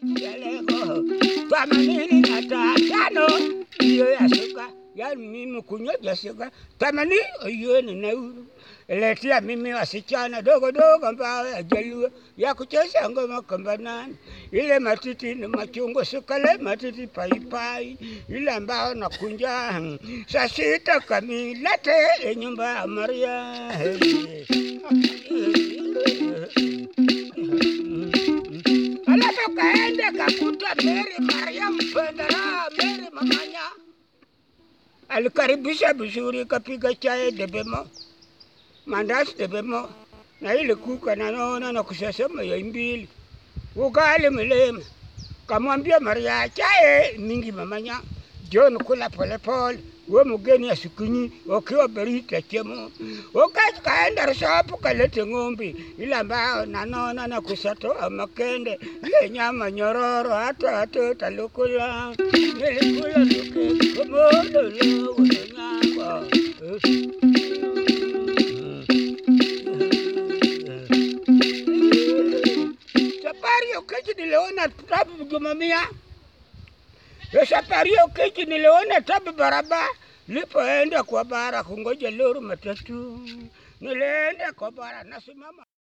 peleko themanini na tano hiyo ya suka, yaani mimi kunywa suka themanini hiyo ni nauru letea mimi wasichana dogo dogo ambao yajaluo ya kucheza ngoma kambanani, ile matiti ni machungwa, sukale matiti paipai, ile ambao nakunja saa sita kamili, lete nyumba ya Maria alafu kaende kakuta Mary Mariam Pendera, Mary Mamanya alikaribisha vizuri, kapiga chai debemo mandazi debemo na ile kuka nanaona na kusasema ya mbili ugali mlema, kamwambia Maria chai mingi mamanya John kula polepole we mgeni asikunyi wakiwa berita chemo wakati kaenda resapu kalete ng'ombe ile ambayo nanaona na kusatoa makende ile nyama nyororo hata hata talukula nilikula luke komodolo nyama safari ya kechi niliona tabu jumamia ya safari ya kechi niliona tabu barabara lipoenda kwa bara kungoja lori matatu nilienda kwa bara nasimama